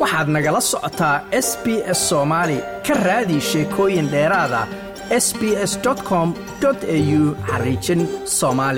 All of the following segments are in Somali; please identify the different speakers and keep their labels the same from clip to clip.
Speaker 1: waxaad nagala socotaa s b s soomaali ka raadi sheekooyin dheeraada s b s com au xariijin soomaali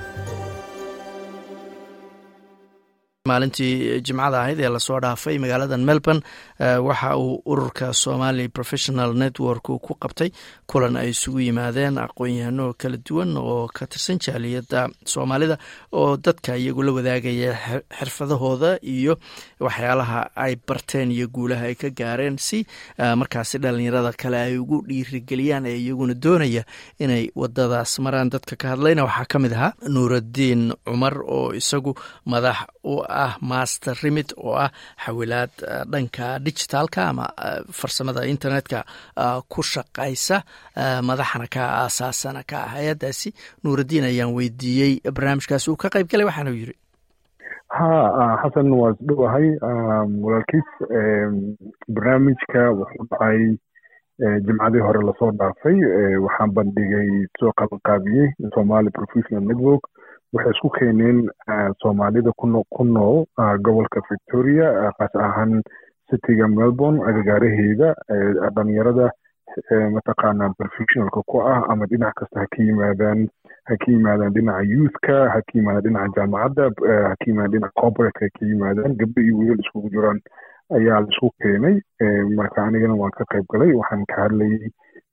Speaker 1: maalintii jimcada ahayd ee lasoo dhaafay magaalada melbourne waxa uu ururka somali professional network ku qabtay kulan ay isugu yimaadeen aqoon-yahano kala duwan oo ka tirsan jaaliyadda soomaalida oo dadka iyagu la wadaagaya xirfadahooda iyo waxyaalaha ay barteen iyo guulaha ay ka gaareen si markaasi dhalinyarada kale ay ugu dhiirigeliyaan ee iyaguna doonaya inay wadadaas maraan dadka ka hadlayna waxaa ka mid ahaa nuuraddiin cumar oo isagu madax u ah master remit oo ah xawilaad dhanka digitaalka ama farsamada internetka ku shaqaysa madaxna ka aasaasana ka ah hay-addaasi nuuraddiin ayaan weydiiyey barnaamijkaasi uu ka qayb galay waxaanu yiri
Speaker 2: ha xasan waa isdhowahay walaalkiis barnaamijka wuxuu dhacay jimcadii hore lasoo dhaafay waxaan bandhigay soo qabanqaabiyey somali professional network waxay isku keeneen soomaalida ku nool gobolka victoria kaas ahaan cityga melbourne agagaaraheeda dhalinyarada mataqaana professionalka ku ah ama dhinac kasta ha ka yimaadaan ha ka yimaadaan dhinaca youthka ha ka yimaadaan dhinaca jaamacadda ha ka yimaadaan dhinaca corporateka ha ka yimaadaan gabdho iyo wiilal iskugu jiraan ayaa la isku keenay marka anigana waan ka qayb galay waxaan ka hadlayay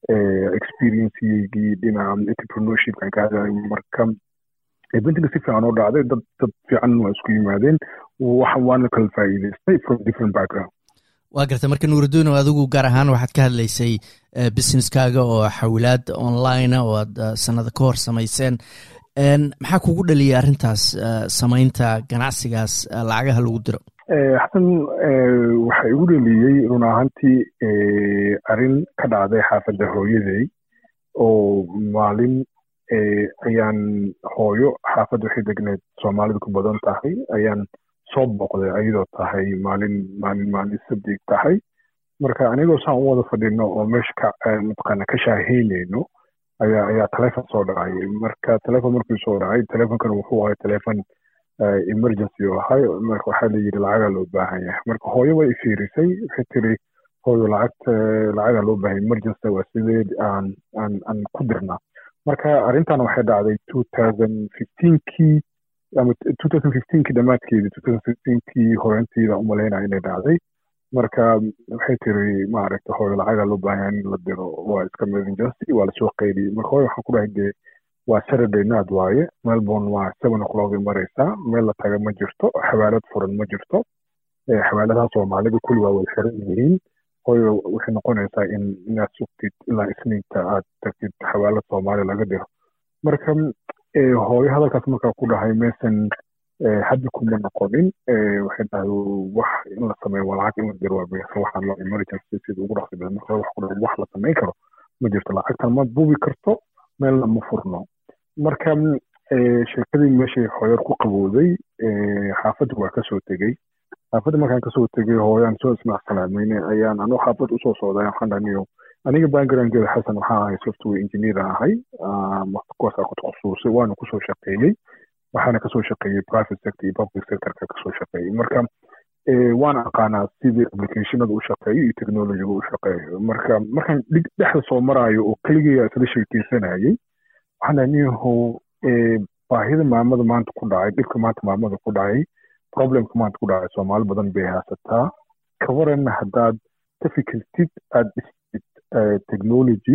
Speaker 2: experiencegii dhinaca entrepreneurshipkan ka hadlayay marka eventinga si fiican oo dhacday dad dad fiican waa isku yimaadeen waana kala faa'iidaystay from different background
Speaker 3: waa garta marka nuuraduunow adigu gaar ahaan waxaad ka hadlaysay businesskaaga oo xawilaad onlinea oo aad sanada ka hor samayseen maxaa kugu dhaliyay arrintaas samaynta ganacsigaas lacagaha lagu diro
Speaker 2: xasan waxa igu dhaliyey run ahaantii arrin ka dhacday xaafadda hooyaday oo maalin ayaan hooyo xaafadda waxay degneed soomaalidu ku badan tahay ayaan soo booqday ayadoo tahay maalin maalin maalin sabdig tahay marka anigoo saan u wada fadhino oo meesha ka mataqaana ka shaaheyneyno ayaa ayaa telefon soo dhacay marka telefon markuu soo dhacay telefonkana wuxuu ahay telefon emergency oo ahay marka waxaa la yidhi lacagaa loo baahan yahay marka hooyo way ifiirisay waxay tiri hooyo lacagta lacagaa loo baahan emergency waa sideed aan aan aan ku dirnaa marka arrintan waxay dhacday two thousand fifteenkii ama two thousand fifteenkii dhammaadkeedii two thousand fifteenkii horantiida umalaynaya inay dhacday marka waxay tiri maaragta hooyo lacagaa loo baahan in la diro waa iska emergency waa lasoo qaydiyey marka hooyo waxaan ku dhahay dee waa saturday night waaye melbourne waa seven o'clock ay maraysaa meel la taga ma jirto xawaalad furan ma jirto xawaaladaha soomaalida kulli waa wada xiran yihiin hooyo waxay noqonaysaa in inaad sugtid ilaa isniinta aad tagtid xawaalad soomaaliya laga diro marka hooyo hadalkaas markaa ku dhahay meesan haddi kuma noqonin waxay dhahay wax in la sameeyo waa lacag in la diro waa beesa waxaan loo emergency sida ugu dhaqsi badan marka wax ku dhahay wax la samayn karo ma jirto lacagtan ma buubi karto meelna ma furno marka sheekadii meeshay hooyar ku qabowday xaafadda waa kasoo tegey xaafadda markaan kasoo tegay hooyaan soo ismaac salaamayne ayaan anuu xaafad usoo socday waxaan dhaniyo aniga backgroundkeeda xasan waxaa ahay software engineer ahay kuwaasaa ku takhasusay waana kusoo shaqeeyey waxaana kasoo shaqeeyey private sector iyo public sectorka kasoo shaqeeyey marka waana aqaanaa sidii applicationada u shaqeeyo iyo technologyga u shaqeeyo marka markaan dhexda soo maraayo oo keligaya isla sheekeysanayay waxaan dhaniyahow baahida maamada maanta ku dhacay dhibka maanta maamada ku dhacay problemka maanta ku dhacay soomaali badan bay haysataa ka waranna haddaad ka fikirtid aada dhistid technology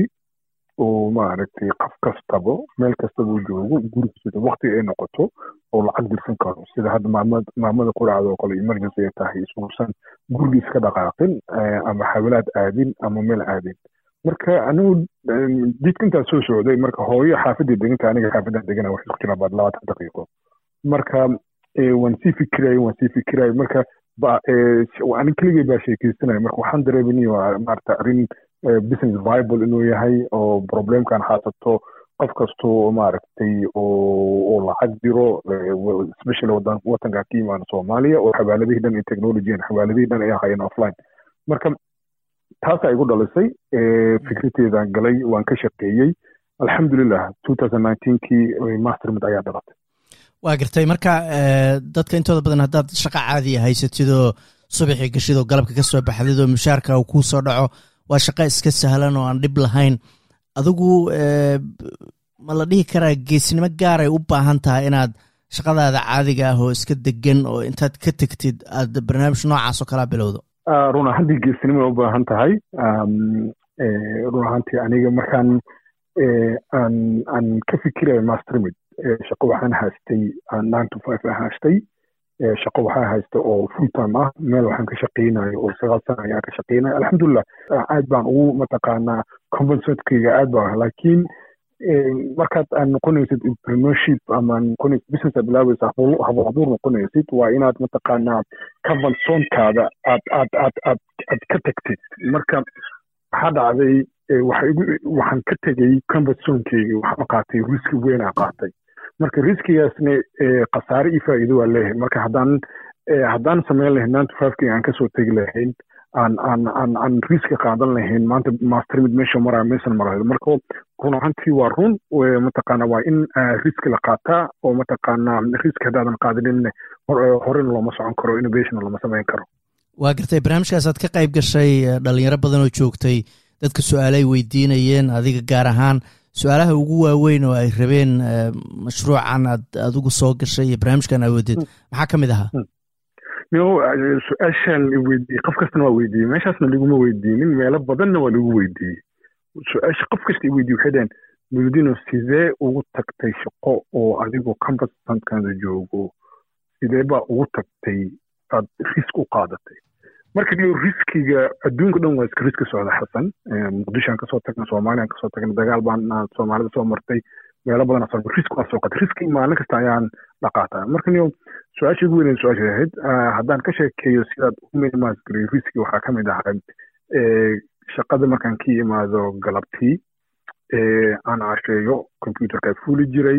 Speaker 2: oo maaragtay qof kastaba meel kastaba u joogo gurigiisa wakti ay noqoto oo lacag dirsan karo sida hadda maamad maamada ku dhacda oo kale emergency ay tahay isuusan gurigiis ka dhaqaaqin ama xawilaad aadin ama meel aadin marka anigu jidka intaa soo socday marka hooyo xaafadii deganka aniga xaafadaan degana waxay isku jiraan baad labaatan daqiiqo marka waan sii fikirayay waan sii fikirayay marka anig keligay baa sheekeysanaya marka waxaan dareemin maarata arrin business viable inuu yahay oo problemkan haasato qof kastoo maaragtay oo lacag diro especially wadanka ka yimaada soomaaliya oo xawaaladihii dhan iyo technologyan xawaaladihii dhan ay ahayeen offline marka taasaa igu dhalisay fikradteedaan galay waan ka shaqeeyey alxamdulilah two thousand nineteenkii mastermid ayaa dhalatay
Speaker 3: waa gartay marka dadka intooda badan haddaad shaqa caadiya haysatidoo subaxii gashid oo galabka ka soo baxdid oo mushaarka uu kuu soo dhaco waa shaqo iska sahlan oo aan dhib lahayn adigu ma la dhihi karaa geesnimo gaaray u baahan tahay inaad shaqadaada caadiga ah oo iska degan oo intaad ka tegtid aad barnaamij noocaas oo kalaa bilowdo
Speaker 2: run ahaantii geesnimo u baahan tahay run ahaantii aniga markaan aan aan ka fikirayo mastermid shaqo waxaan haystay nine to five aan haystay shaqo waxaa haysta oo full time ah meel waxaan ka shaqeynayo oo sagaal sana ayaan ka shaqeynaya alxamdulilah aad baan ugu mataqaanaa convencentkayga aad baa laakiin markaad aad noqonaysid entrepreneurship ama noqonaysid business aad bilaabaysa habo abuur noqonaysid waa inaad mataqaanaa conventionkaada aad aad aad aad aad ka tagtid marka waxaa dhacday waxaan ka tegey conventionkeyga waxaan qaatay riski weyn aan qaatay marka riskigaasna khasaare iyo faa'iido waa leeyahay marka haddaan haddaan samayn lahayn nine to five-kii aan kasoo tegi lahayn aan aan aan aan riski qaadan lahayn maanta mastermid meesha maraa meeshan marayo marka run ahantii waa run mataqaana waa in riski la qaataa oo mataqaana riski haddaadan qaadanin horena looma socon karo innovation lama samayn karo
Speaker 3: waa gartay barnaamijkaas aad ka qayb gashay dhalinyaro badan oo joogtay dadka su-aalay weydiinayeen adiga gaar ahaan su-aalaha ugu waaweyn oo ay rabeen mashruucan aad adigu soo gashay iyo barnaamijkan awoodeed maxaa ka mid ahaa
Speaker 2: no su-aashaan weydiiyey qof kastana waa weydiiyey meeshaasna liguma weydiinin meelo badanna waa lagu weydiiyey su-aasha qof kasta weydiye waxay dhaheen mududino sidee ugu tagtay shaqo oo adigoo campusantkaada joogo sidee baa ugu tagtay aad risk u qaadatay marka niyo riskiga adduunka dhan waa iska riski socda xasan muqdishoan kasoo tagna soomaliyan kasoo tagna dagaal baan soomaalida soo martay meelo badan soo risk waa soo qatay riski maalin kasta ayaan dhaqaataa marka niyo su-aasha ugu weyn su-aasha ahayd haddaan ka sheekeeyo sidaad u minimise garay riski waxaa ka mid ahaa shaqada markaan ka yimaado galabtii aan casheeyo computerkaa fuuli jiray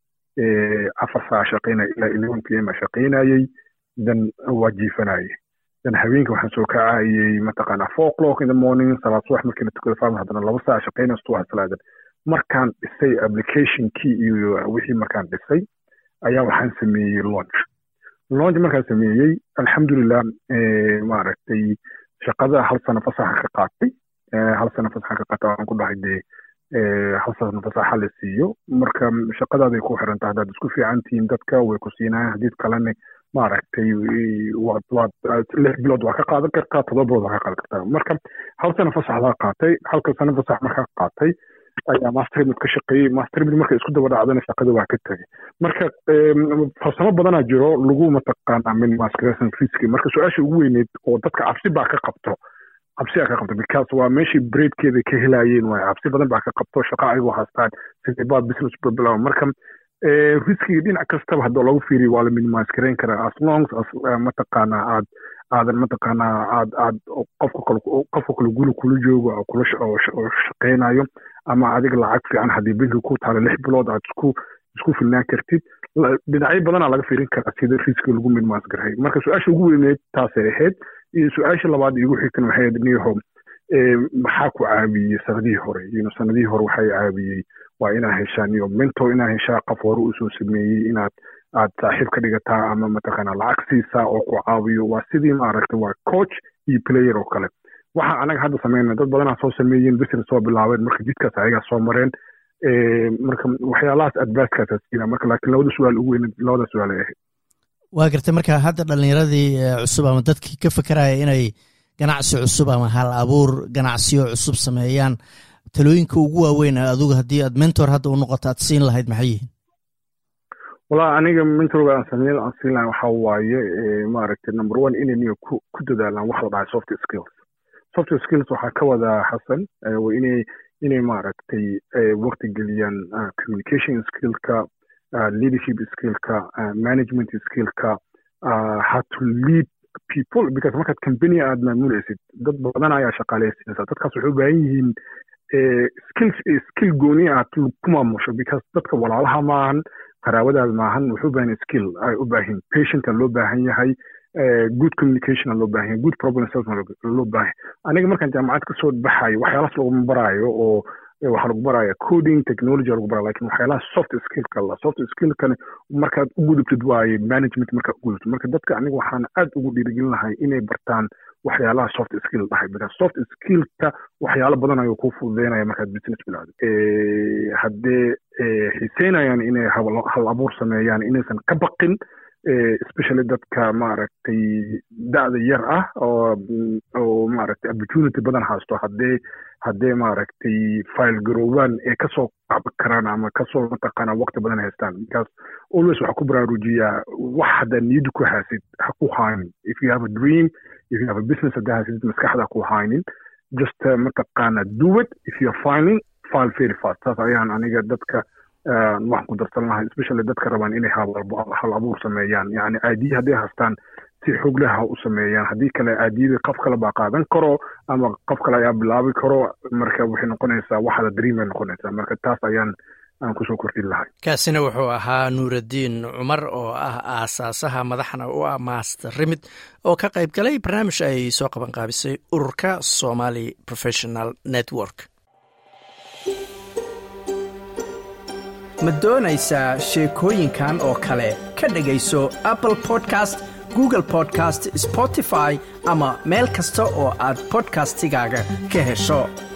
Speaker 2: afar saa shaqeynaya ilaa eleven p m a shaqeynayay dan waa jiifanayay dan habeenka waxaan soo kacayay mataqaanaa four o'clock in the morning salaad subax markii la tukado farm haddana laba saa shaqeynaya subax salaadan markaan dhisay applicationkii iyo wixii markaan dhisay ayaa waxaan sameeyey launch launch markaan sameeyey alxamdulilah maaragtay shaqada hal sano fasaxa ka qaatay hal sano fasaxa ka qaatay waxaan ku dhahay dee hal sano fasaxa la siiyo marka shaqadaaday ku xiran tahay haddaad isku fiican tihiin dadka way ku siinayaan haddii kalena maaragtay waad waad lix bilood waa ka qaadan kartaa todoba bilood waa ka qaadan kartaa marka hal sano fasaxdaa qaatay halka sano fasax markaa qaatay ayaa mastermid ka shaqeeyey mastermid marka isku daba dhacdana shaqada waa ka tegay marka farsamo badanaa jiro lagu mataqaanaa min mascration riski marka su-aasha ugu weyneed oo dadka cabsi baa ka qabto cabsi aa ka qabto because waa meeshii breedkeeda ka helayeen waay cabsi badan baa ka qabto shaqa ayagoo haastaan sidee baa business bilaw marka riskiga dhinac kastaba haddoo lagu fiiriyo waa la minimise garayn karaa as long as mataqaanaa aad aadan mataqaanaa aad aad qofka kale qofka kale guli kula joogo oo kula oo shaqeynayo ama adiga lacag fiican haddii banki ku taalo lix bilood aad isku isku filnaan kartid dhinacyo badanaa laga fiirin karaa sida riskiga lagu minimise garay marka su-aasha ugu weyneed taasay ahayd iyo su-aasha labaad igu xigtan waxay ahayd niyaho maxaa ku caawiyey sanadihii hore yno sanadihii hore waxay caawiyey waa inaa heshaan iyo mentor inaa heshaa qof hore usoo sameeyey inaad aad saaxiib ka dhigataa ama mataqaanaa lacag siisaa oo ku caawiyo waa sidii maaragtay waa coach iyo player oo kale waxa anaga hadda sameynaa dad badanaa soo sameeyeen business soo bilaabeen marka jidkaas ayagaa soo mareen marka waxyaalahaas advicekaasa siina marka laakiin labada su-aal ugu weyn labada su-aal ay ahayd
Speaker 3: waa gartay marka hadda dhalinyaradii cusub ama dadkii ka fekeraya inay ganacsi cusub ama hal abuur ganacsiyo cusub sameeyaan talooyinka ugu waaweyn adugu haddii aad mentor hadda u noqoto aad siin lahayd maxay yihiin
Speaker 2: walaa aniga mentorga aan sameyn aan siin lahay waxaa waaye maaragtay number one inay niyo ku ku dadaalaan wax la dhahay soft skills soft skills waxaa ka wadaa xasan inay inay maaragtay waqti geliyaan communication skillka leadership skillka management skillka how to lead people because markaad company aad maamulaysid dad badan ayaa shaqaaleysiinaysaa dadkaas waxay u baahan yihiin skill skill gooni aad ku maamusho because dadka walaalaha maahan qaraabadaada maahan wuxuu u baahan skill ay u baahan patienta loo baahan yahay good communication loo baahan yahay good problem solving loo baahan aniga markaan jaamacad kasoo baxayo waxyaalaas laguma baraayo oo waxaa lagu baraya coding technology lagu baraya lakin waxyaalaha soft skillka la soft skillkani markaad u gudubtid waaye management markaad u gudubtid marka dadka aniga waxaan aad ugu dhiirigelin lahay inay bartaan waxyaalaha soft skill dhahay because soft skillka waxyaalo badan ayuu kuu fududeynaya markaad business bilowdo haddee xiiseynayaan inay hal abuur sameeyaan inaysan ka baqin especially dadka maaragtay da'da yar ah oo oo maaragtay opportunity badan haysto haddee haddee maaragtay file garoobaan ee kasoo qabi karaan ama kasoo mataqaana waqti badan haystaan because always waxaa ku baraarujiyaa wax haddaa niyadda ku haasid ha ku haynin if you have a dream if you have a business haddaa haasid maskaxda ku haynin just uh, mataqaana do it if you're filing file very fast taas ayaan aniga dadka waxaan ku darsan lahay especially dadka rabaan inay hal abuur sameeyaan yani aadiya hadday haystaan si xoog leh ha u sameeyaan haddii kale aadiyada qof kale baa qaadan karo ama qof kale ayaa bilaabi karo marka waxay noqonaysaa waxada dream bay noqonaysaa marka taas ayaan aan kusoo kordhin lahay
Speaker 1: kaasina wuxuu ahaa nuuraddiin cumar oo ah aasaasaha madaxna u ah master rimid oo ka qayb galay barnaamij ay soo qaban qaabisay ururka somali professional network
Speaker 4: ma doonaysaa sheekooyinkan oo kale ka dhegayso apple podcast google podcast spotify ama meel kasta oo aad bodkastigaaga ka hesho